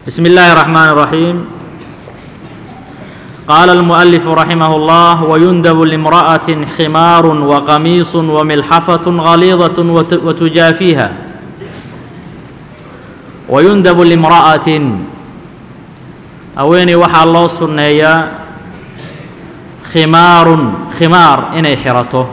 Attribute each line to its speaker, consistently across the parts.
Speaker 1: بسم الله الرحمن الرحيم قال المؤلف رحمه الله ويندب لامرأة خمار وقميص وملحفة غليظة وت- وتجافيها ويندب لامرأة haweeney waxaa loo sunneeyaa khimaarun khimaar inay xirato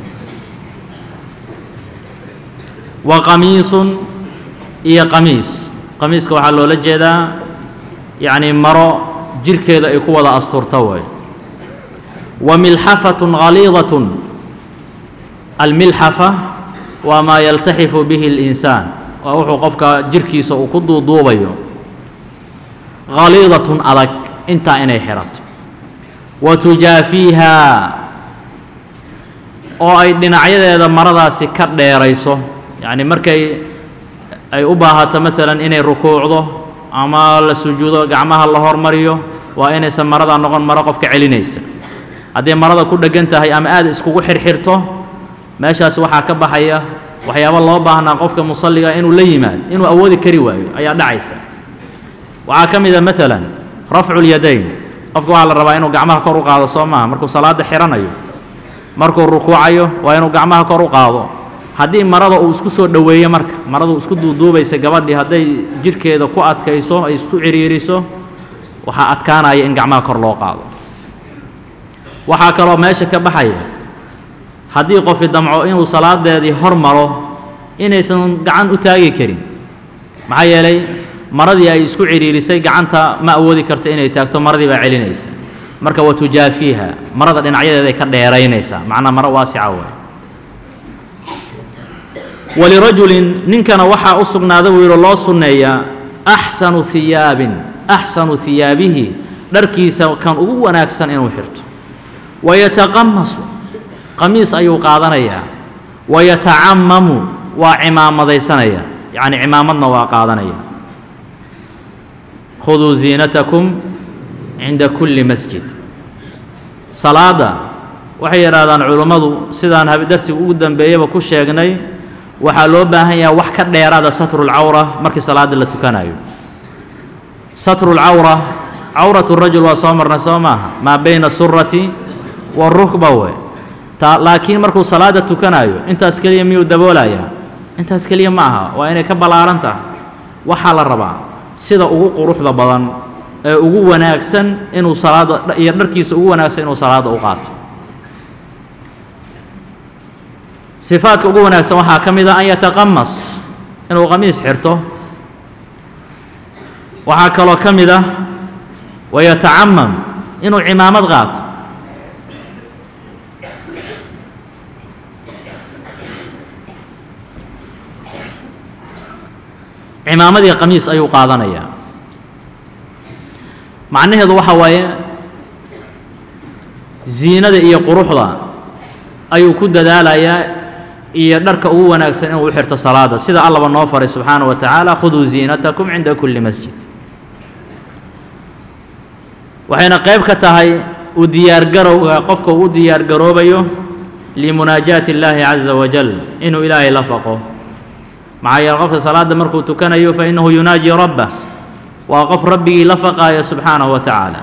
Speaker 1: wa qamiisun iyo qamiis qamiiska waxaa loola jeedaa yacni maro jirhkeeda ay ku wada asturta way wa milxafatun ghaliidatun almilxafa waa maa yaltaxifu bihi اlinsaan waa wuxuu qofka jirhkiisa uu ku duuduubayo haliidatun adag intaa inay xidhato wa tujaafiihaa oo ay dhinacyadeeda maradaasi ka dheerayso yacni markay ay u baahato maalan inay rukuucdo ama la sujuudo gacmaha la hormariyo waa inaysan marada noqon maro qofka celinaysa hadday marada ku dheggan tahay ama aad iskugu xirxirto meeshaas waxaa ka baxaya waxyaabo loo baahnaa qofka musalliga inuu la yimaad inuu awoodi kari waayo ayaa dhacaysa waxaa ka mid a maalan rafcu lyadayn qofka waxaa la rabaa inuu gacmaha kor u qaado soo maaha markuu salaadda xidhanayo markuu rukuucayo waa inuu gacmaha kor u qaado haddii marada uu isku soo dhoweeyo marka marada uu isku duuduubaysa gabadhii hadday jidhkeeda ku adkayso ay isku ciriiriso waxaa adkaanaya in gacmaha kor loo qaado waxaa kaloo meesha ka baxaya haddii qofi damco inuu salaadeedii hor maro inaysan gacan u taagi karin maxaa yeelay maradii ay isku cidhiirisay gacanta ma awoodi karto inay taagto maradii baa celinaysa marka wa tujaafiiha marada dhinacyadeeday ka dheeraynaysaa macnaa maro waasica wey walirajulin ninkana waxaa u sugnaada buu yidhi loo sunneeyaa axsanu hiyaabin axsanu hiyaabihi dharkiisa kan ugu wanaagsan inuu xirto wayataqamasu qamiis ayuu qaadanayaa wayatacamamu waa cimaamadaysanaya yacni cimaamadna waa qaadanaya khuduu ziinatakum cinda kulli masjid salaadda waxay yidhaahdaan culummadu sidaan habidarsiga ugu dambeeyaba ku sheegnay waxaa loo baahan yaha wax ka dheeraada satrulcawra markii salaadda la tukanayo satrulcawra cawratu rajul waa soo marnay soo maaha maa bayna surati warukba we ta laakiin markuu salaadda tukanayo intaas keliya miyuu daboolayaa intaas keliya ma aha waa inay ka ballaaran tahay waxaa la rabaa sida ugu quruxda badan ee ugu wanaagsan inuu salaadda iyo dharkiisa ugu wanaagsan inuu salaadda u qaato sifaadka ugu wanaagsan waxaa ka mid a an yataqamas inuu qamiis xirto waxaa kaloo ka mid ah wayatacamam inuu cimaamad qaato cimaamadii qamiis ayuu qaadanayaa macnaheedu waxa waaye ziinada iyo quruxda ayuu ku dadaalayaa iyo dharka ugu wanaagsan inuu u xirto salaada sida allaba noo faray subxaana wa tacaala khuduu ziinatakum cinda kulli masjid waxayna qayb ka tahay u diyaargarowga qofka uu u diyaargaroobayo limunaajaati illaahi caza wajal inuu ilaahay la faqo maxaa yeele qofka salaadda markuu tukanayo fa innahu yunaaji rabbah waa qof rabbigii la faqaaya subxaanahu wa tacaala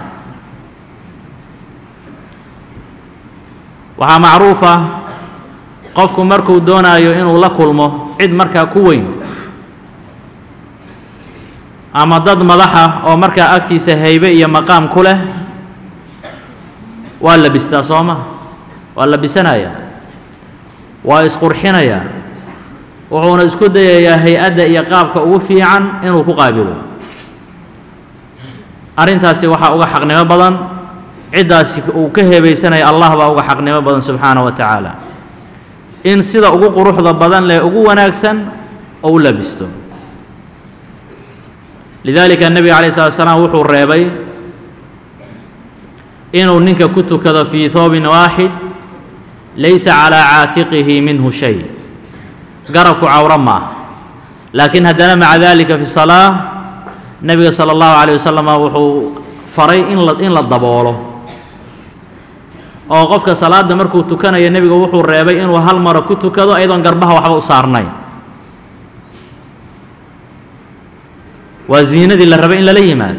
Speaker 1: waxaa macruuf ah qofku markuu doonaayo inuu la kulmo cid markaa ku weyn ama dad madaxa oo markaa agtiisa haybe iyo maqaam ku leh waa labistaa soo ma waa labisanayaa waa isqurxinayaa wuxuuna isku dayayaa hay-adda iyo qaabka ugu fiican inuu ku qaabilo arrintaasi waxaa uga xaqnimo badan ciddaasi uu ka heebeysanaya allah baa uga xaqnimo badan subxaana wa tacaala in sida ugu quruxda badan leh ugu wanaagsan oo u labisto lidaalika nebiga calayh slat slaam wuxuu reebay inuu ninka ku tukado fii hoobin waaxid laysa calaa caatiqihi minhu shay garabku cawro maaha laakiin haddana maca dalika fi salaa nebiga sala allahu calayh wasalam wuxuu faray in la in la daboolo oo qofka salaadda markuu tukanayo nebiga wuxuu reebay inuu hal maro ku tukado ayadoon garbaha waxba u saarnayn waa ziinadii la rabay in lala yimaado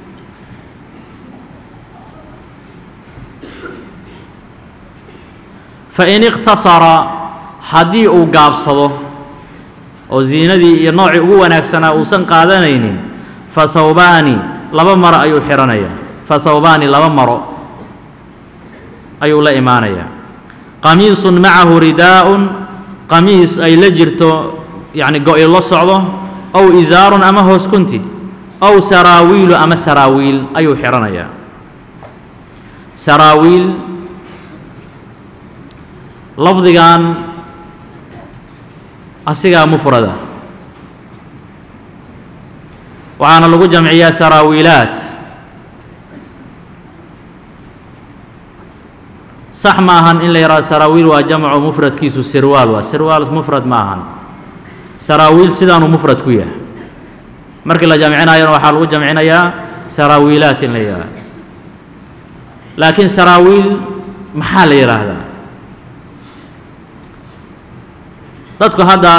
Speaker 1: fain iqtasara haddii uu gaabsado oo ziinadii iyo noocii ugu wanaagsanaa uusan qaadanaynin fa thawbaani laba maro ayuu xidhanayaa fa thawbaani laba maro ayuu la imaanayaa qamiisun macahu ridaa'un qamiis ay la jirto yacni go-i la socdo ow isaarun ama hoos kunti ow saraawiilu ama saraawiil ayuu xidhanayaa saraawiil lafdigan asigaa mufrada waxaana lagu jamciyaa saraawiilaat sax ma ahan in la yidhahdo saraawiil waa jamco mufradkiisu sirwaal waa sirwaal mufrad ma ahan saraawiil sidaanuu mufrad ku yahay markii la jamcinayana waxaa lagu jamcinayaa saraawiilaat in la yidhahdo laakiin saraawiil maxaa la yidhaahdaa dadku hadda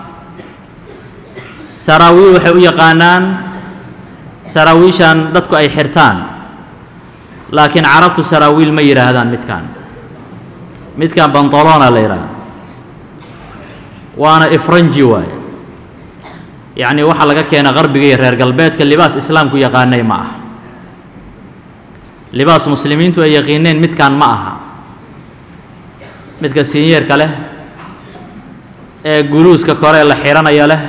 Speaker 1: saraawiil waxay u yaqaanaan saraawiishan dadku ay xirtaan laakiin carabtu saraawiil ma yidhaahdaan midkan midkan bantalona la yidhaahda waana ifranji waaye yacni waxaa laga keena qarbiga iyo reer galbeedka libaas islaamku yaqaanay ma aha libaas muslimiintu ay yaqiineen midkan ma aha midka sinyeerka leh ee guluuska kore la xidhanaya leh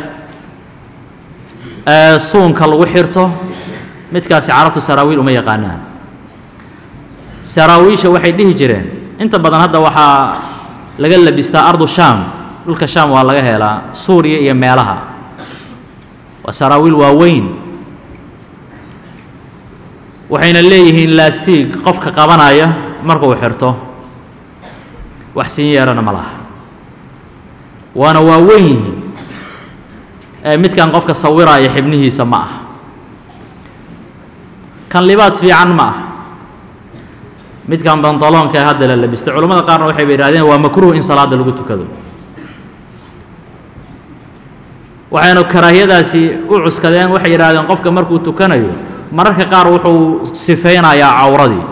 Speaker 1: ee suunka lagu xirto midkaasi carabtu saraawiil uma yaqaanaan saraawiisha waxay dhihi jireen inta badan hadda waxaa laga labistaa ardu shaam dhulka shaam waa laga helaa suuriya iyo meelaha waa saraawiil waaweyn waxayna leeyihiin laastiig qofka qabanaya markuu xirto wax siin yeerana ma laha waana waaweyn yihiin ee midkan qofka sawiraaya xibnihiisa ma aha kan libaas fiican ma aha midkan bantaloonka ee hadda la labistay culamada qaarna waxay ba yidhahdeen waa makruuh in salaadda lagu tukado waxaynu karaahiyadaasi u cuskadeen waxay yidhahdeen qofka markuu tukanayo mararka qaar wuxuu sifaynayaa cawradii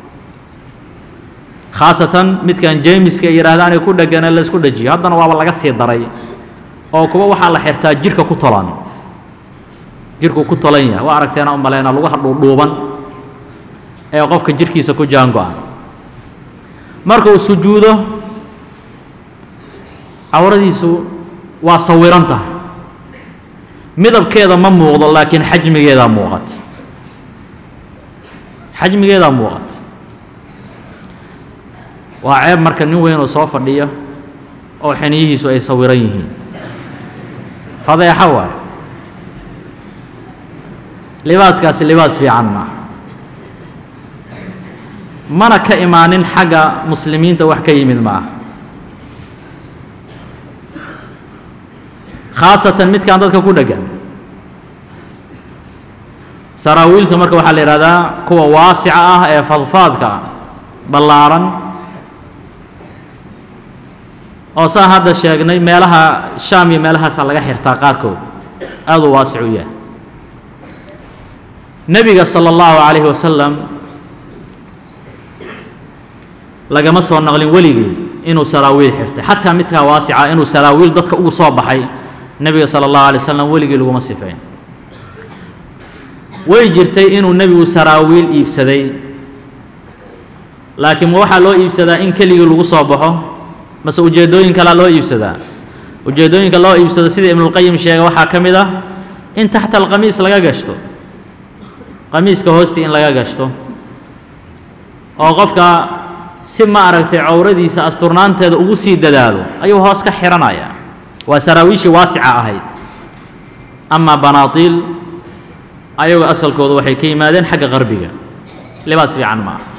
Speaker 1: khaasatan midkan jemiska ay yidhahdaan ee ku dhegane laysku dhajiyo haddana waaba laga sii daray oo kuwa waxaa la xirtaa jirka ku tolan jirku ku tolan yahay waa aragteena u maleyna lugaha dhuudhuuban ee qofka jirkiisa ku jaango-an marka uu sujuudo cawradiisu waa sawiran tahay midabkeeda ma muuqdo laakiin xajmigeedaa muuqata xajmigeedaa muuqata waa ceeb marka nin weyn oo soo fadhiya oo xiniyihiisu ay sawiran yihiin fadeexo waay libaaskaasi libaas fiican maaha mana ka imaanin xagga muslimiinta wax ka yimid ma aha khaasatan midkan dadka ku dheggan saraawiilka marka waxaa la yidhahdaa kuwa waasica ah ee fadfaadka ah ballaaran oo saan hadda sheegnay meelaha shaam iyo meelahaasaa laga xirtaa qaarkood aaduu waasic u yahay nebiga sala allahu calayhi wasalam lagama soo naqlin weligii inuu saraawiil xirtay xataa midkaa waasica inuu saraawiil dadka ugu soo baxay nebiga sala allahu alay wasalam weligii laguma sifayn way jirtay inuu nebigu saraawiil iibsaday laakiin ma waxaa loo iibsadaa in keligii lagu soo baxo mase ujeeddooyin kalea loo iibsadaa ujeeddooyinka loo iibsado sida ibnulqayim sheega waxaa ka mid ah in taxta alqamiis laga gashto qamiiska hoostii in laga gashto oo qofka si ma aragtay cawradiisa asturnaanteeda ugu sii dadaalo ayuu hoos ka xidhanayaa waa saraawiishii waasica ahayd amaa banaatiil ayagoo asalkooda waxay ka yimaadeen xagga qarbiga libaas fiican ma aha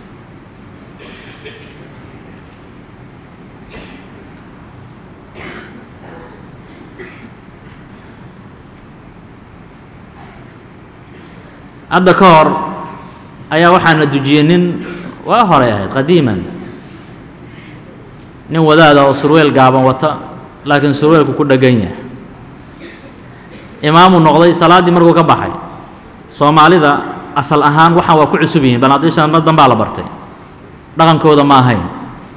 Speaker 1: hadda ka hor ayaa waxaana dujiyey nin waa horay ahayd qadiiman nin wadaada oo surweel gaaban wata laakiin surweelku ku dheggan yahay imaamuu noqday salaaddii markuu ka baxay soomaalida asal ahaan waxaan waa ku cusub yihiin banaadiishan ma danbaa la bartay dhaqankooda ma ahayn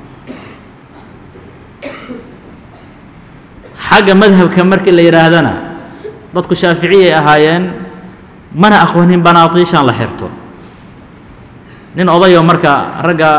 Speaker 1: xagga madhabka markii la yidhaahdana dadku shaaficiyay ahaayeen mana aqoonin banaadiishan la xirto nin odayoo marka ragga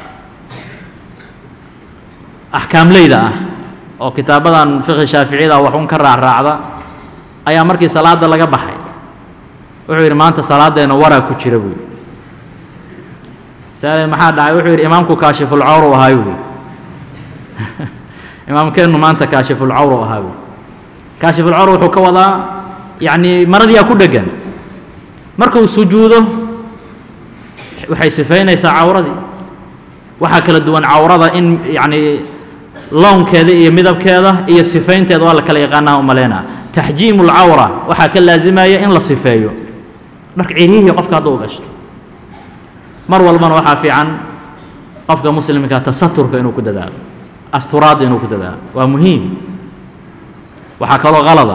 Speaker 1: axkaamleyda ah oo kitaabadan fiqhi shaaficiyada waxun ka raacraacda ayaa markii salaadda laga baxay wuxuu yidhi maanta salaaddeenna waraa ku jira buuyi saale maxaa dhacay wuxuu yidhi imaamku kaashifulcawru ahaa buuyi imaamkeennu maanta kaashifulcawru ahaa buuyi kaashifulcawr wuxuu ka wadaa yacnii maradiyaa ku dheggan markuu sujuudo waxay sifaynaysaa cawradii waxaa kala duwan cawrada in yacnii lownkeeda iyo midabkeeda iyo sifaynteeda waa la kala yaqaanaha u malaynaa taxjiimu lcawra waxaa ka laazimaya in la sifeeyo dharka ciryihii qofka hadduu gashto mar walbana waxaa fiican qofka muslimka tasaturka inuu ku dadaalo asturaadda inuu ku dadaalo waa muhiim waxaa kaloo qalada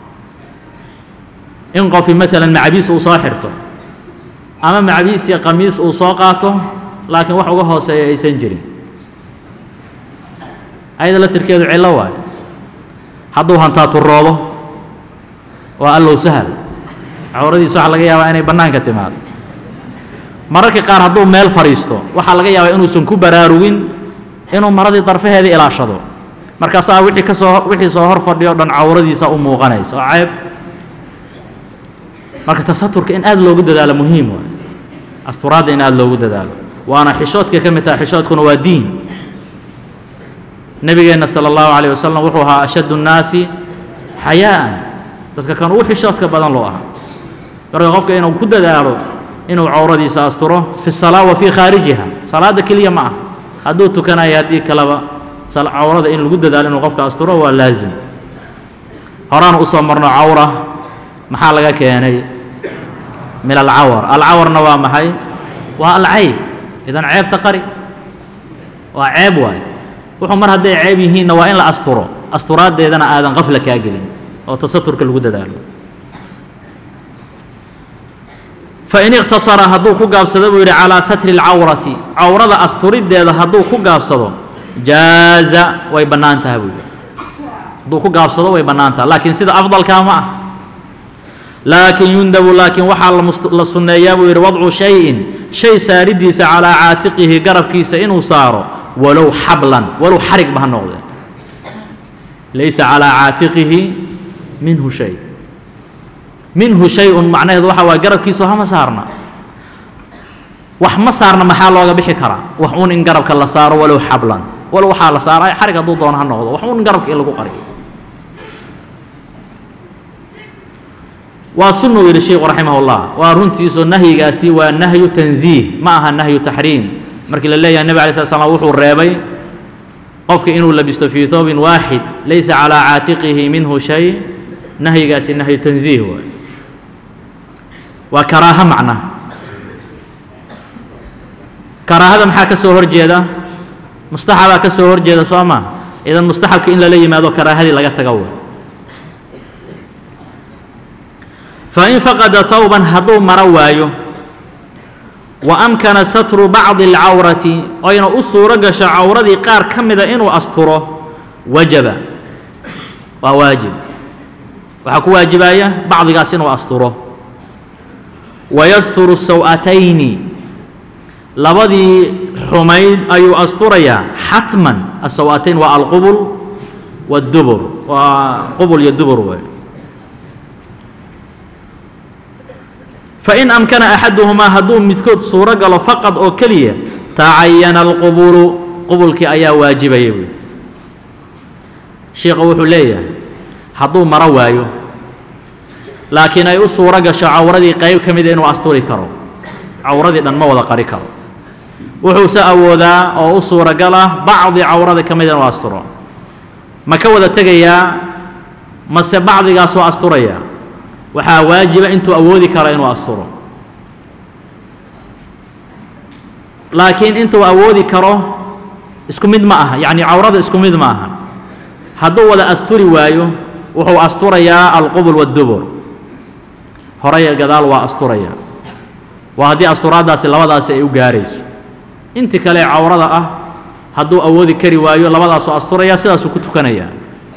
Speaker 1: in qofi maalan macabiis uu soo xirto ama macabiis iyo qamiis uu soo qaato laakiin wax uga hooseeya aysan jirin ayada laftirkeedu cillo waayo hadduu hantaaturoodo waa allow sahal cawradiisa waxaa laga yaabaa inay bannaanka timaado mararka qaar hadduu meel fadhiisto waxaa laga yaabaa inuusan ku baraarugin inuu maradii darfaheeda ilaashado markaasaa wixii ka soo wixii soo hor fadhiyo dhan cawradiisa u muuqanaysa oo ceeb marka tasaturka in aad loogu dadaalo muhiim waay asturaadda in aad loogu dadaalo waana xishoodka ka mid taha xishoodkuna waa diin nebigeenna sala allahu calayh wasalam wuxuu ahaa ashaddu nnaasi xayaa'an dadka kan ugu xishoodka badan loo ahaa marka qofka inuu ku dadaalo inuu cawradiisa asturo fi salaa wa fii khaarijiha salaadda keliya ma ah hadduu tukanayo haddii kaleba cawrada in lagu dadaalo inuu qofka asturo waa laazim horaan usoo marno cawra maxaa laga keenay min alcawar alcawarna waa maxay waa alcayb idan ceebta qari waa ceeb waay wuxuu mar hadday ceeb yihiinna waa in la asturo asturaaddeedana aadan qafla kaa gelin oo tasaturka lagu dadaalo fain iqtasara hadduu ku gaabsado buu yidhi calaa satri اlcawrati cawrada asturiddeeda hadduu ku gaabsado jaaza way bannaan taha buu yidhi hadduu ku gaabsado way bannaan taha laakiin sida afdalkaa ma ah laakiin yundabu laakiin waxaa la sunneeyaa buu yidhi wadcu shayin shay saaridiisa calaa caatiqihi garabkiisa inuu saaro walow xablan walow xarig ba ha noqdee laysa calaa caatiqihi minhu shay minhu shay-un macnaheedu waxa waa garabkiisu hama saarna wax ma saarna maxaa looga bixi karaa wax uun in garabka la saaro walow xablan walow waxaa la saara xarig hadduu doono ha noqdo wax uun in garabka in lagu qariyo waa sunuu yidhi sheikhu raximah اllah waa runtiisu nahyigaasi waa nahyu tanziih ma aha nahyu taxriim markii la leeyahay nebig alay slat slam wuxuu reebay qofka inuu labisto fii thoobin waaxid laysa calaa caatiqihi minhu shay nahyigaasi nahyu tanziih waay waa karaaho macna karaahada maxaa ka soo hor jeeda mustaxabaa ka soo hor jeeda soo ma idan mustaxabka in lala yimaado karaahadii laga taga way fain faqada hawban hadduu maro waayo wa amkana satru bacdi اlcawrati oyna u suuro gasho cawradii qaar ka mida inuu asturo wajaba waa waajib waxaa ku waajibaya bacdigaas inuu asturo wayasturu saw'atayni labadii xumayd ayuu asturayaa xatman asaw-atayn waa alqubul waاdubur waa qubul iyo dubur wey fain amkana axaduhumaa hadduu midkood suuro galo faqad oo keliya tacayana alqubulu qubulkii ayaa waajibaya buui sheikha wuxuu leeyahay hadduu maro waayo laakiin ay u suuro gasho cawradii qayb ka mida inuu asturi karo cawradii dhan ma wada qari karo wuxuuse awoodaa oo u suuragal ah bacdi cawrada ka mida inuu asturo ma ka wada tegayaa mase bacdigaasoo asturaya waxaa waajiba intuu awoodi karo inuu asturo laakiin intuu awoodi karo isku mid ma aha yacni cawrada isku mid ma aha hadduu wada asturi waayo wuxuu asturayaa alqubul waddubur horey gadaal waa asturaya waa haddii asturaaddaasi labadaasi ay u gaarayso intii kale ee cawrada ah hadduu awoodi kari waayo labadaasoo asturaya sidaasuu ku tukanayaa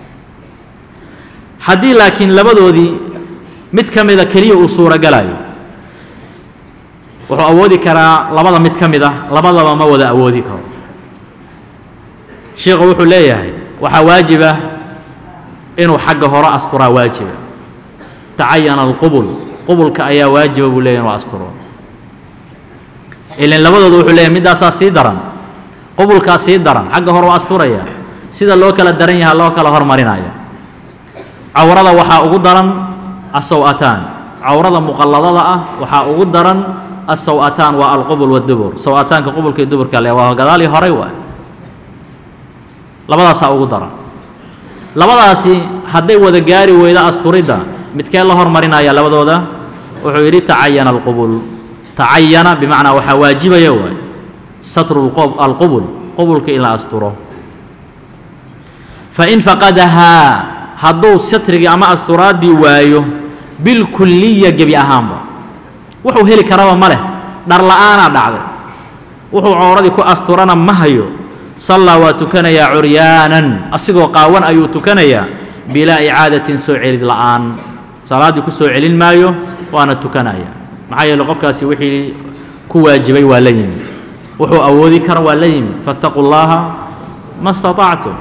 Speaker 1: haddii laakiin labadoodii mid ka mida keliya uu suurogalayo wuxuu awoodi karaa labada mid ka mid ah labadaba ma wada awoodi karo sheikhu wuxuu leeyahay waxaa waajiba inuu xagga hore asturaa waajiba tacayana alqubul qubulka ayaa waajiba buu leeyahy inuu asturo ilan labadooda wuxuu leeyahay middaasaa sii daran qubulkaa sii daran xagga hore u asturaya sida loo kala daran yaha loo kala hormarinaya cawrada waxaa ugu daran asaw-ataan cawrada muqalladada ah waxaa ugu daran asaw-ataan waa alqubul waddubur saw-ataanka qubulka iyo duburka le waa gadaal iyo horay waa labadaasaa ugu daran labadaasi hadday wada gaari weydo asturidda midkee la hormarinaya labadooda wuxuu yidhi tacayana alqubul tacayana bimacnaa waxaa waajibaya waay satru alqubul qubulka in la asturo fain faqadahaa hadduu satrigii ama asturaaddii waayo bilkulliya gebi ahaanba wuxuu heli karaba ma leh dhar la'aanaa dhacday wuxuu cawradii ku asturana ma hayo sallaa waa tukanayaa curyaanan asigoo qaawan ayuu tukanayaa bilaa icaadatin soo celid la'aan salaaddii ku soo celin maayo waana tukanaya maxaa yeele qofkaasi wixii ku waajibay waa la yimi wuxuu awoodi kara waa la yimi faاtaquu llaha ma اstaطactum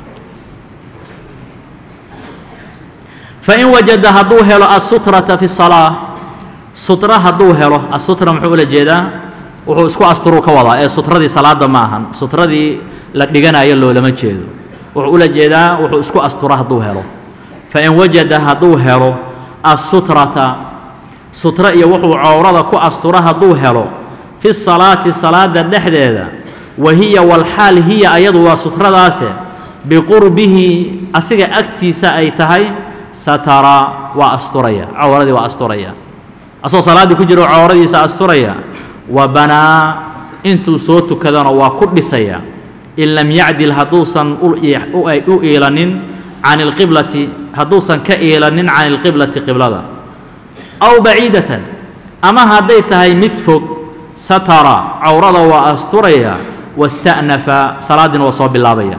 Speaker 1: fain wajada hadduu helo asutrata fi الsalaaة sutra hadduu helo asutra muxuu ula jeedaa wuxuu isku asturuu ka wadaa ee sutradii salaada ma ahan sutradii la dhiganayo loolama jeedo wuxuu ula jeedaa wuxuu isku astura hadduu helo fain wajada hadduu helo asutrata sutra iyo wuxuu cawrada ku astura hadduu helo fi salaati salaada dhexdeeda wa hiya walxaal hiya ayadu waa sutradaase biqurbihi asiga agtiisa ay tahay satara waa asturaya cawradii waa asturaya asagoo salaaddii ku jiro cawradiisa asturaya wa banaa intuu soo tukadana waa ku dhisaya in lam yacdil hadduusan u iilanin can ilqiblati hadduusan ka iilanin can ilqiblati qiblada aw baciidatan ama hadday tahay mid fog satara cawrada waa asturaya wasta'nafa salaaddiina waa soo bilaabaya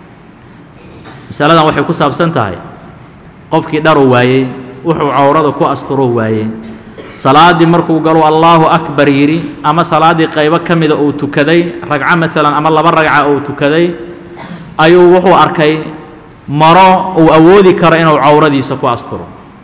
Speaker 1: masaladan waxay ku saabsan tahay qofkii dharu waayey wuxuu cawrada ku asturo waayey salaaddii markuu galo allaahu akbar yidhi ama salaaddii qaybo ka mida uu tukaday ragco maalan ama laba ragca uu tukaday ayuu wuxuu arkay maro uu awoodi karo inuu cawradiisa ku asturo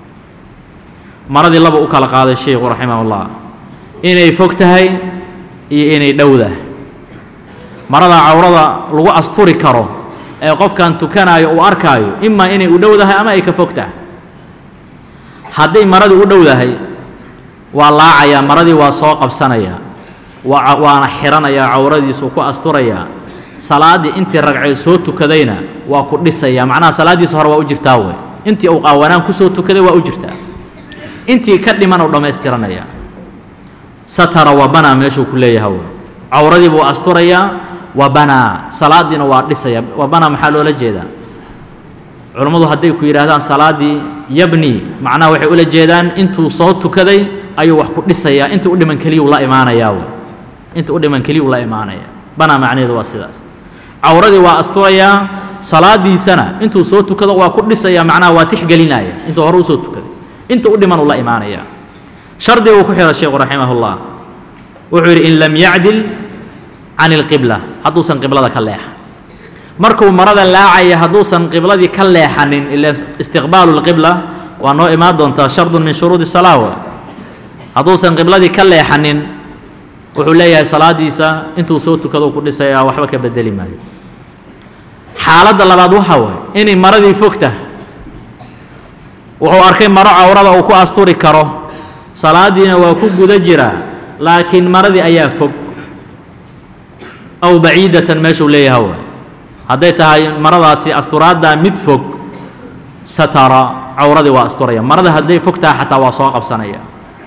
Speaker 1: maradii laba u kala qaaday sheikhu raximahullah inay fog tahay iyo inay dhowdahay marada cawrada lagu asturi karo ee qofkan tukanaayo uu arkaayo imaa inay u dhowdahay ama ay ka fog tahay hadday maradii u dhowdahay waa laacayaa maradii waa soo qabsanayaa waa waana xihanayaa cawradiisuu ku asturayaa salaaddii intii ragcee soo tukadayna waa ku dhisayaa macnaha salaaddiisa hore waa u jirtaa wey intii uu qaawanaan kusoo tukaday waa u jirtaa intii ka dhiman uu dhammaystiranayaa satara wa banaa meeshuu ku leeyaha wey cawradii buu asturayaa wa banaa salaaddiina waa dhisaya wa banaa maxaa loola jeedaa culammadu hadday ku yidhaahdaan salaaddii yabni macnaha waxay ula jeedaan intuu soo tukaday ayuu wax ku dhisayaa inta u dhiman keliyuu la imaanayaa wey inta u dhiman keliyuu la imaanaya banaa macnaheedu waa sidaas cawradii waa asturayaa salaaddiisana intuu soo tukado waa ku dhisayaa macnaha waa tixgelinaya intuu hore usoo tukaday inta u dhiman uu la imaanaya shardi uu ku xidha sheekhu raximahullah wuxuu yidhi in lam yacdil can ilqibla hadduusan qiblada ka leexa markuu marada laacaya hadduusan qibladii ka leexanin ila istiqbaalu lqibla waa noo imaan doontaa shardun min shuruudi salaa wa hadduusan qibladii ka leexanin wuxuu leeyahay salaaddiisa intuu soo tukado ku dhisayaa waxba ka bedeli maayo xaaladda labaad waxaa waay inay maradii fog tahay wuxuu arkay maro cawrada uu ku asturi karo salaaddiina waa ku guda jiraa laakiin maradii ayaa fog aw baciidatan meeshuu leeyaha waay hadday tahay maradaasi asturaaddaa mid fog satara cawradii waa asturaya marada hadday fog tahay xataa waa soo qabsanaya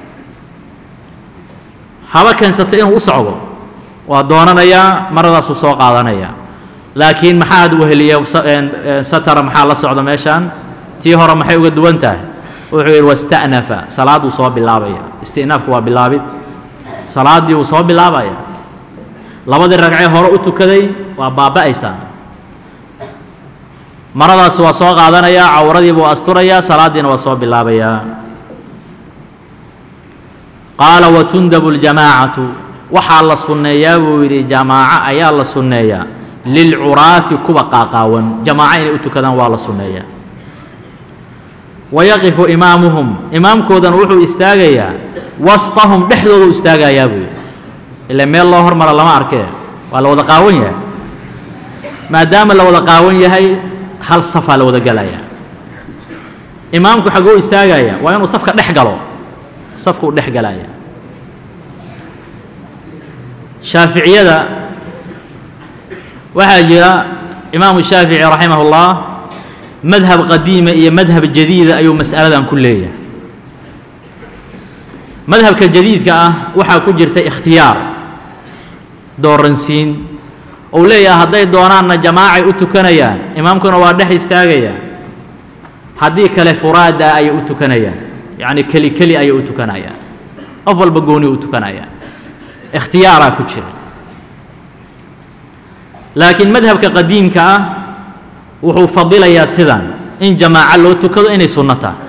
Speaker 1: haba keensata inuu u socdo waa doonanayaa maradaasuu soo qaadanaya laakiin maxaad weheliya satara maxaa la socda meeshaan tii hore maxay uga duwan tahay wuxuu yidhi wasta'nafa salaaduu soo bilaabaya isti'naafku waa bilaabid salaaddii wuu soo bilaabaya labadii ragcee hore u tukaday waa baaba'aysaa maradaas waa soo qaadanayaa cawradii buu asturayaa salaaddiina waa soo bilaabayaa qaala watundabu ljamaacatu waxaa la sunneeyaa buu yidhi jamaaco ayaa la sunneeyaa lilcuraati kuwa qaaqaawan jamaaco inay u tukadaan waa la sunneeyaa wayaqifu imaamuhum imaamkoodana wuxuu istaagayaa wasطahum dhexdoodu istaagayaa buu yidhi ila meel loo hormara lama arkee waa la wada qaawan yahay maadaama la wada qaawan yahay hal safaa la wada gelayaa imaamku xagguu istaagaya waa inuu safka dhex galo safkuu dhex galaya shaaficiyada waxaa jira imaamu shaafici raximah اllah madhab qadiima iyo madhab jadiida ayuu mas'aladan ku leeyahay madhabka jadiidka ah waxaa ku jirta ikhtiyaar dooransiin uu leeyahay hadday doonaanna jamaacay u tukanayaan imaamkuna waa dhex istaagaya haddii kale furaada ayay u tukanayaan yacni keli keli ayay u tukanayaan qof walba gooni u tukanayaan ikhtiyaaraa ku jira laakiin madhabka qadiimka ah wuxuu fadilayaa sidan in jamaaco loo tukado inay sunno tahay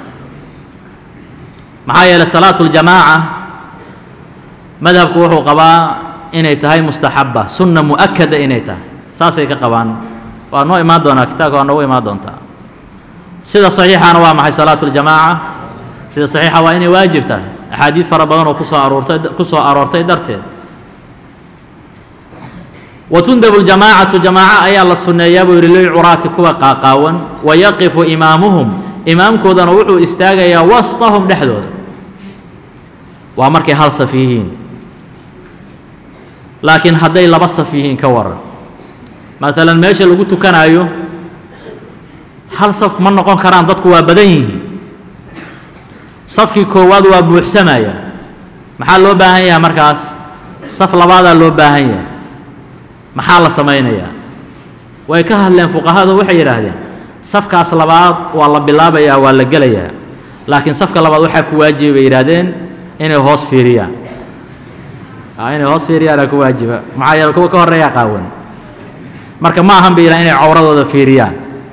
Speaker 1: maxaa yeeley salaatu اljamaaca madhabku wuxuu qabaa inay tahay mustaxaba sunna mu'akada inay tahay saasay ka qabaan waa noo imaan doonaa kitaabka waa noogu imaan doontaa sida saxiixana waa maxay salaatu اljamaaca sida saxiixa waa inay waajib tahay axaadiid fara badan oo kusoo aroortay ku soo aroortay darteed watundabu ljamaacatu jamaaco ayaa la sunneeyaa buu yidhi lilcuraati kuwa qaaqaawan wayaqifu imaamuhum imaamkoodana wuxuu istaagayaa wasطahum dhexdooda waa markay hal saf yihiin laakiin hadday laba saf yihiin ka waran maalan meesha lagu tukanaayo hal saf ma noqon karaan dadku waa badan yihiin safkii koowaad waa buuxsamaya maxaa loo baahan yahay markaas saf labaadaa loo baahan yahay maxaa la samaynayaa way ka hadleen fuqahadu waxay yidhaahdeen safkaas labaad waa la bilaabayaa waa la gelayaa laakiin safka labaad waxaa ku waajiba bay yidhaahdeen inay hoos fiiriyaan inay hoos fiiriyaanaa ku waajiba maxaa yeele kuwa ka horreeyaa qaawan marka ma ahan bay yidhahan inay cawradooda fiiriyaan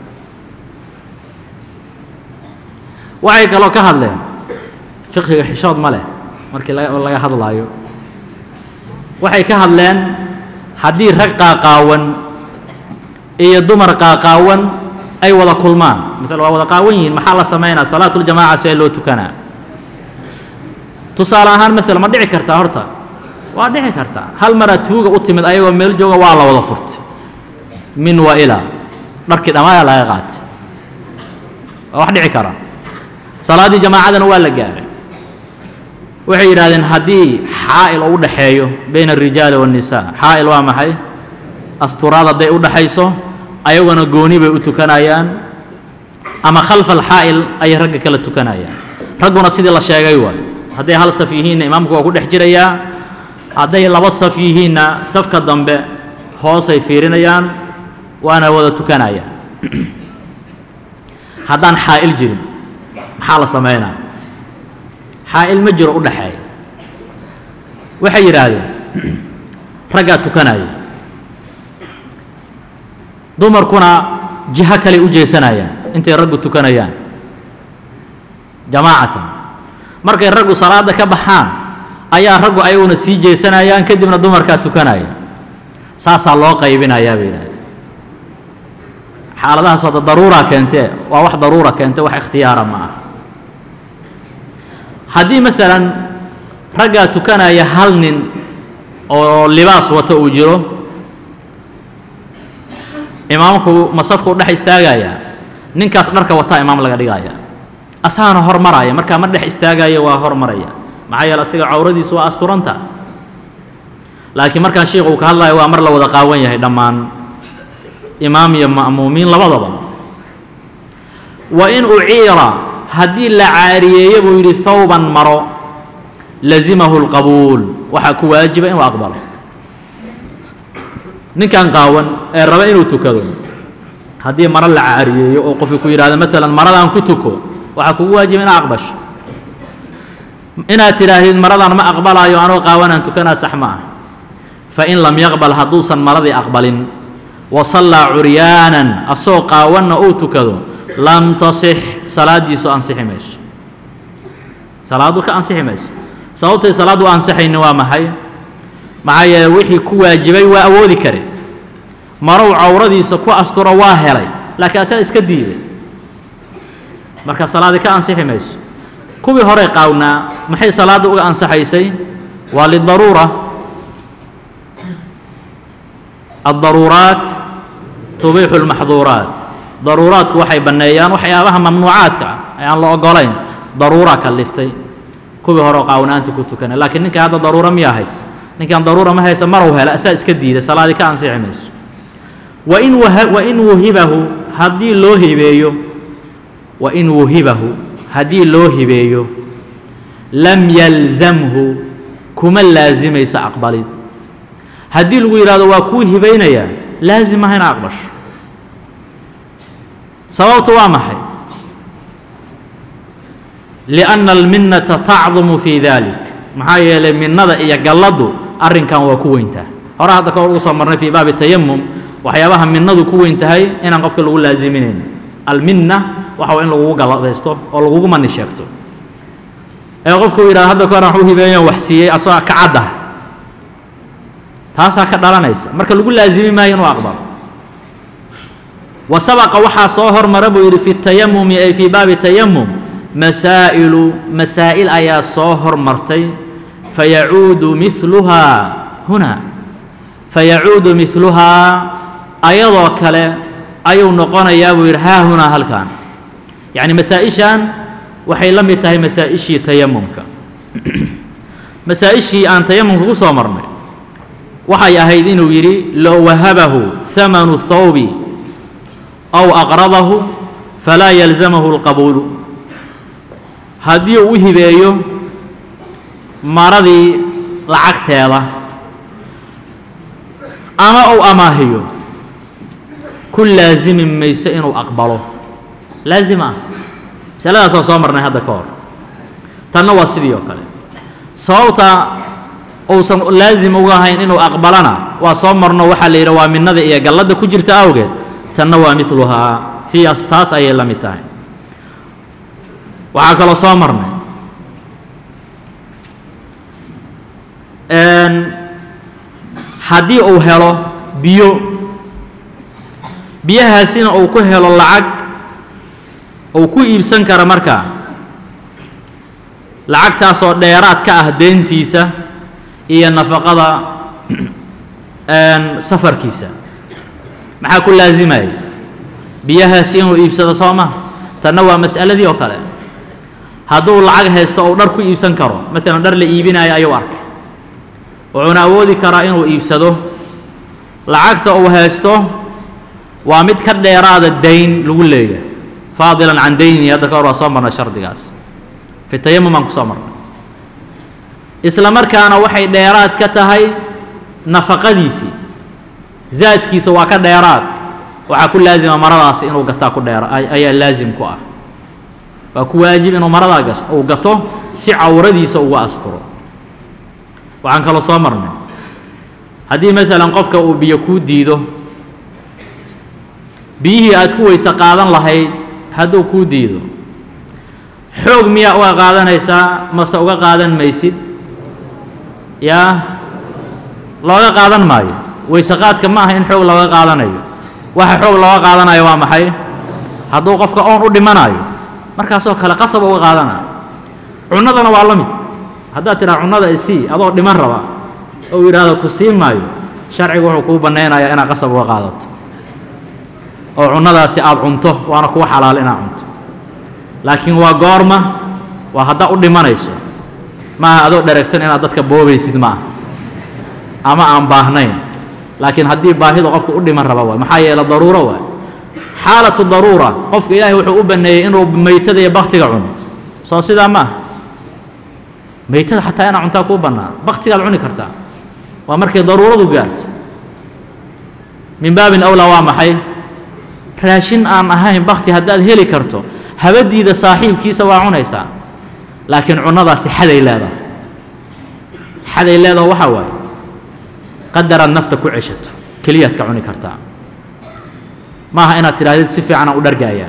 Speaker 1: waxay kaloo ka hadleen fiqhiga xishood ma leh markii laga hadlaayo waxay ka hadleen haddii rag qaaqaawan iyo dumar qaaqaawan ay wada kulmaan maala waa wada qaawan yihiin maxaa la samaynaa salaatuljamaaca see loo tukanaa tusaale ahaan maala ma dhici kartaa horta waa dhici kartaa hal maraa tuuga u timid ayagoo meel jooga waa la wada furtay min wa ilaa dharkii dhammaaya laga qaatay waa wax dhici kara salaaddii jamaacadana waa la gaaray waxay yidhahdeen haddii xaa'il oo u dhaxeeyo bayna alrijaali waannisaa xaa'il waa maxay asturaad hadday u dhaxayso ayaguna gooni bay u tukanayaan ama khalfa alxaa'il ayay ragga kala tukanayaan ragguna sidii la sheegay waay hadday hal saf yihiinna imaamku waa ku dhex jirayaa hadday laba saf yihiinna safka dambe hoosay fiirinayaan waana wada tukanayaan haddaan xaa'il jirin maxaa la samaynaa xaa'il ma jiro u dhaxeeya waxay yidhaahdeen raggaa tukanaya dumarkuna jiho kale u jeesanayaan intay raggu tukanayaan jamaacatan markay raggu salaadda ka baxaan ayaa raggu ayaguna sii jeesanayaan kadibna dumarkaa tukanaya saasaa loo qaybinayaa bay yidhahdeen xaaladahaas wada daruuraa keentee waa wax daruura keente wax ikhtiyaara ma ah haddii masalan raggaa tukanaya hal nin oo libaas wata uu jiro imaamku masafku u dhex istaagaya ninkaas dharka wataa imaam laga dhigaya asaana hormaraya markaa ma dhex istaagaya waa hormaraya maxaa yeele asiga cawradiisu waa asturanta laakiin markaan sheikh uu ka hadlayo waa mar la wada qaawan yahay dhammaan imaam iyo ma'muumiin labadaba wa in uciira haddii la caariyeeyo buu yidhi hawban maro lazimahu اlqabuul waxaa ku waajiba inuu aqbalo ninkan qaawan ee raba inuu tukado haddii maro la caariyeeyo oo qofki ku yidhahdo maalan maradaan ku tuko waxaa kugu waajiba inaad aqbasho inaad tidhaahdid maradan ma aqbalaayo anoo qaawanaan tukanaa sax ma ah fain lam yaqbal hadduusan maradii aqbalin wa sallaa curyaanan asoo qaawanna uu tukado lam tasix salaaddiisu ansixi mayso salaaddu ka ansixi mayso sababtay salaaddu u ansixayni waa maxay maxaa yeele wixii ku waajibay waa awoodi kare marow cawradiisa ku asturo waa helay laakiin asaga iska diiday marka salaadii ka ansixi mayso kuwii horey qaawnaa maxay salaadda uga ansaxaysay waa lidaruura addaruuraat tubiixu lmaxduuraat daruuraadku waxay banneeyaan waxyaabaha mamnuucaadka ah ee aan la ogolayn daruuraa kaliftay kuwii hore oo qaawnaanta ku tukanay laakiin ninka hadda daruura miyaa haysa ninkan daruura ma haysa marow hela asaa iska diiday salaadii ka ansixi mayso wain wain wuhibahu haddii loo hibeeyo wain wuhibahu haddii loo hibeeyo lam yalzamhu kuma laasimayso aqbalid haddii lagu yidhahdo waa kuu hibaynayaa laazim aha ina aqbasho sababtu waa maxay lianna alminnata tacdumu fii dalik maxaa yeelay minnada iyo galladdu arrinkan waa ku weyntaa hore hadda ka hor ugu soo marnay fii baabi tayamum waxyaabaha minnadu ku weyn tahay inaan qofka lagu laasiminayn alminna waxa waa in lagugu galladaysto oo lagugu mani sheegto ee qofka uu yidhahdo hadda ka hor waxu hibeeyan wax siiyey asagoo ka caddah taasaa ka dhalanaysa marka lagu laasimi maayo inuu aqbalo wa sabaqa waxaa soo hormara buu yidhi fi tayamumi ay fii baabi tayamum masaa'ilu masaa'il ayaa soo hormartay fayacuudu miluhaa huna fayacuudu miluhaa ayadoo kale ayuu noqonayaa buu yidhi haa hunaa halkan yacni masaa-ishan waxay la mid tahay masaa-ishii tayamumka masaa-ishii aan tayamumka ku soo marnay waxay ahayd inuu yidhi low wahabahu hamanu thawbi aw aqradahu falaa yalzamahu اlqabuulu haddii uu u hibeeyo maradii lacagteeda ama uu amaahiyo ku laasimi mayso inuu aqbalo laazim ah masaladaasaa soo marnay hadda ka hor tanna waa sidii oo kale sababta uusan laazim uga ahayn inuu aqbalana waa soo marno waxaa la yidhi waa minnada iyo galladda ku jirta awgeed tanna waa miluhaa tias taas ayay la mid tahay waxaa kaloo soo marnay haddii uu helo biyo biyahaasina uu ku helo lacag uu ku iibsan kara markaa lacagtaasoo dheeraad ka ah deentiisa iyo nafaqada safarkiisa maxaa ku laasimaya biyahaasi inuu iibsado soo ma tanna waa mas'aladii oo kale hadduu lacag haysto ou dhar ku iibsan karo maalan dhar la iibinayo ayuu arkay wuxuuna awoodi karaa inuu iibsado lacagta uu haysto waa mid ka dheeraada dayn lagu leeyahay faadilan can dayni hadda ka hor waa soo marnay shardigaas fi tayamum aan ku soo marnay isla markaana waxay dheeraad ka tahay nafaqadiisii zaadkiisa waa ka dheeraad waxaa ku laazima maradaasi inuu gataa ku dheera ayaa laazim ku ah waa ku waajib inuu maradaa gas uu gato si cawradiisa uga asturo waxaan kaloo soo marnay haddii maalan qofka uu biyo kuu diido biyihii aad ku weyse qaadan lahayd hadduu kuu diido xoog miyaa uga qaadanaysaa mase uga qaadan maysid yaa looga qaadan maayo weyse qaadka ma aha in xoog looga qaadanayo waxa xoog looga qaadanayo waa maxay hadduu qofka oon u dhimanayo markaasoo kale qasab uga qaadanayo cunnadana waa la mid haddaad tidhaha cunnada isii adoo dhiman raba ou yidhaahdo ku sii maayo sharcigu wuxuu kuu bannaynayaa inaad qasab uga qaadato oo cunnadaasi aada cunto waana kuwa xalaal inaad cunto laakiin waa goorma waa haddaa u dhimanayso maaha adoo dheragsan inaad dadka boobaysid maaha ama aan baahnayn laakiin haddii baahida qofka u dhiman raba waay maxaa yeele daruuro waay xaalatu daruura qofka ilaahay wuxuu u banneeyey inuu meytada iyo baktiga cuno soo sidaa ma ah meytada xataa inaa cuntaa kuu bannaan baktigaad cuni kartaa waa markay daruuradu gaarto min baabin awlaa waa maxay raashin aan ahayn bakti haddaad heli karto habadiida saaxiibkiisa waa cunaysaa laakiin cunnadaasi xaday leedahay xaday leedaha waxaa waaye qadaraad nafta ku ceshato keliyaad ka cuni kartaa maaha inaad tidhahdid si fiican aan u dhargaayaa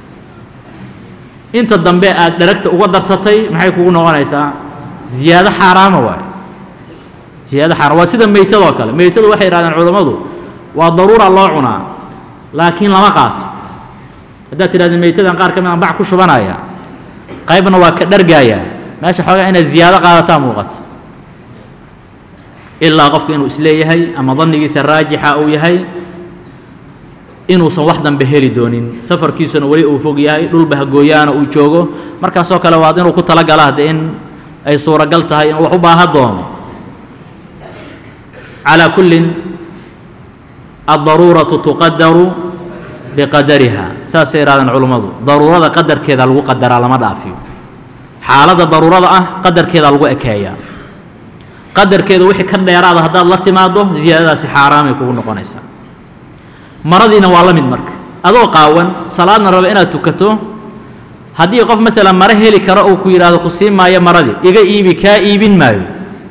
Speaker 1: inta dambe aad dharagta uga darsatay maxay kugu noqonaysaa ziyaado xaaraama waaye ziyaado xaaraam waa sida meytadoo kale meytadu waxay yidhahdeen culammadu waa daruura loo cunaa laakiin lama qaato haddaad tidhahdeen meytadan qaar ka mid aan bac ku shubanaya qaybna waa ka dhargaayaa meesha xoogaa inaad ziyaado qaadataa muuqato ilaa qofka inuu isleeyahay ama dannigiisa raajixa uu yahay inuusan wax dambe heli doonin safarkiisuna weli uu fog yahay dhulba hagooyaana uu joogo markaasoo kale waad inuu ku talagala hadde in ay suuragal tahay inuu wax u baaha doono calaa kullin addaruuratu tuqadaru biqadariha saasay ihahdeen culummadu daruurada qadarkeeda lagu qadaraa lama dhaafiyo xaaladda daruurada ah qadarkeeda lagu ekeeyaa qadarkeeda wixii ka dheeraada haddaad la timaaddo ziyaadadaasi xaaraamay kugu noqonaysaa maradiina waa la mid marka adoo qaawan salaadna raba inaad tukato haddii qof maalan mare heli karo uu ku yidhaahdo ku sii maayo maradii iga iibi kaa iibin maayo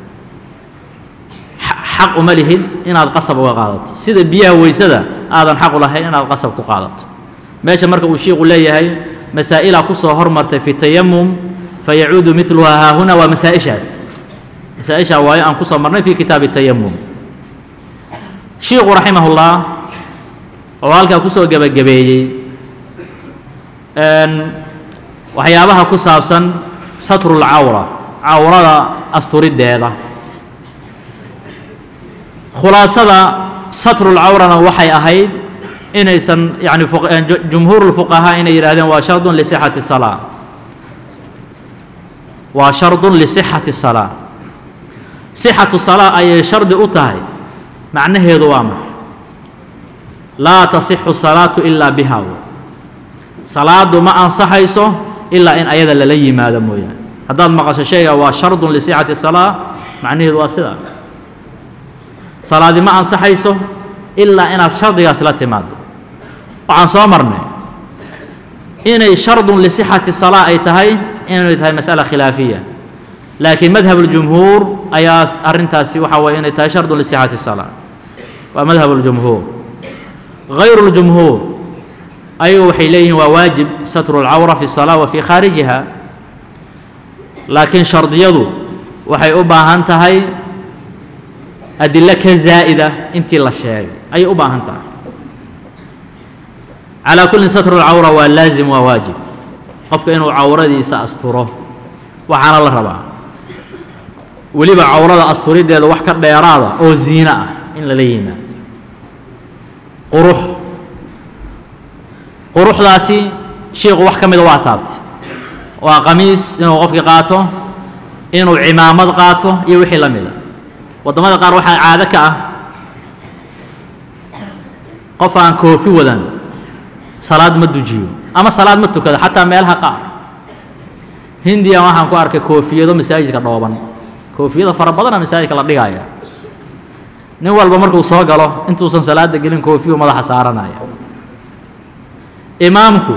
Speaker 1: xaq uma lihid inaad qasab uga qaadato sida biyaha weysada aadan xaq u lahayn inaad qasab ku qaadato meesha marka uu shiiku leeyahay masaa'ilaa ku soo hormartay fi tayamum fayacuudu miluhaa haahuna waa masaa-ishaas masaaishaa waayo aan ku soo marnay fi kitaabi tayamum shiiku raximahullah oo halkaa kusoo gebagabeeyey waxyaabaha ku saabsan satrulcawra cawrada asturiddeeda khulaasada satrulcawrana waxay ahayd inaysan yani jumhuurulfuqahaa inay yidhahdeen waa shardun lisixati salaa waa shardun lisixati salaa sixatu salaa ayay shardi u tahay macnaheedu waa maxay laa tasixu salaatu ilaa biha salaadu ma ansaxayso ilaa in ayada lala yimaado mooyaane haddaad maqasho shayga waa shardun lisixati salaa macnaheedu waa sidaa salaadi ma ansaxayso ilaa inaad shardigaas la timaado waxaan soo marnay inay shardun lisixati salaa ay tahay inay tahay mas'ala khilaafiya laakiin madhab اljumhuur ayaa arrintaasi waxa weye inay tahay shardun lisixati salaa waa madhab اljumhuur غayru اljumhuur ayagu waxay leeyihiin waa waajib satru اlcawra fi الsalaa wa fi khaarijiha laakiin shardiyadu waxay u baahan tahay adilo ka zaa'ida intii la sheegay ayay u baahan tahay calaa kullin satru اlcawra waa laazim waa waajib qofka inuu cawradiisa asturo waxaana la rabaa weliba cawrada asturiddeeda wax ka dheeraada oo ziino ah in lala yimaado qurux quruxdaasi shiiku wax ka mida waa taabtay waa qamiis inuu qofkii qaato inuu cimaamad qaato iyo wixii la mida waddamada qaar waxaa caado ka ah qof aan koofi wadan salaad ma dujiyo ama salaad ma tukado xataa meelaha qaar hindiya waxaan ku arkay koofiyado masaajidka dhooban koofiyada fara badana masaajidka la dhigaya nin walba markuu soo galo intuusan salaada gelin koofiyu madaxa saaranaya imaamku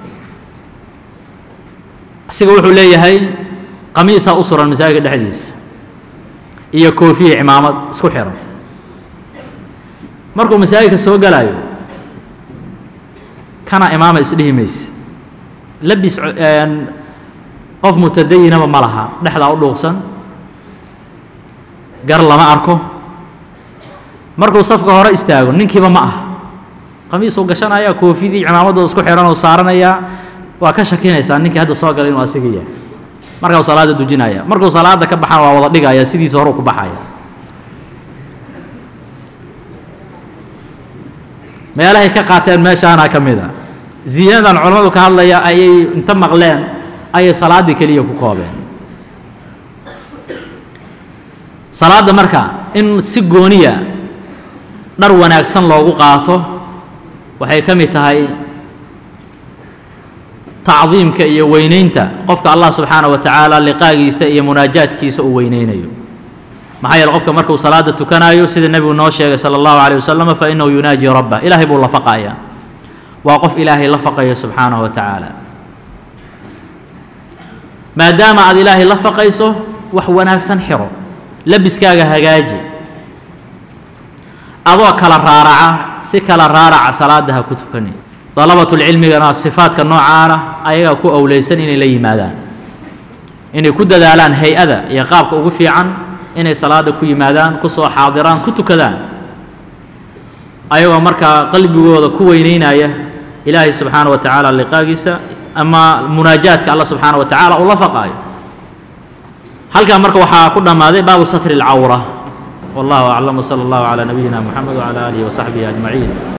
Speaker 1: asiga wuxuu leeyahay qamiisaa u suran masaajidka dhexdiisa iyo koofiya cimaamad isku xiran markuu masaajidka soo galayo kana imaama isdhihi mayse labis qof mutadayinaba ma laha dhexdaa u dhuuqsan gar lama arko markuu safka hore istaago ninkiiba ma ah qamiisuu gashanaya koofidii cimaamaddooda isku xihan oo saaranayaa waa ka shakinaysaa ninkii hadda soo galay inuu asiga yahay markaa u salaadda dujinaya markuu salaadda ka baxana waa wada dhigaya sidiisa horeu ku baxaya meelahay ka qaateen meeshaana ka mid a ziinadan culammadu ka hadlaya ayay inta maqleen ayay salaaddii keliya ku koobeen salaadda marka in si gooniya dhar wanaagsan loogu qaato waxay ka mid tahay tacdiimka iyo weynaynta qofka allah subxaana wa tacaala liqaagiisa iyo munaajaadkiisa uu weynaynayo maxaa yeele qofka markuu salaada tukanayo sida nebigu noo sheegay sala allahu calayh wasalam fa innahu yunaaji rabbah ilaahay buu la faqayaa waa qof ilaahay la faqayo subxaanahu wa tacaala maadaama aad ilaahay la faqayso wax wanaagsan xiro labiskaaga hagaaji adoo kala raaraca si kala raaraca salaada ha ku tukani dalabatulcilmigana sifaadka noocaana ayagaa ku owleysan inay la yimaadaan inay ku dadaalaan hay-ada iyo qaabka ugu fiican inay salaada ku yimaadaan ku soo xaadiraan ku tukadaan ayagoo markaa qalbigooda ku weyneynaya ilaahay subxaana wa tacaala liqaagiisa ama munaajaadka alla subxaana wa tacaala uu la faqaayo halkaa marka waxaa ku dhammaaday baabu satri اlcawra wallahu aclam wsala allahu calaa nabiyina moxamed wcala aalihi wasaxbihi ajmaciin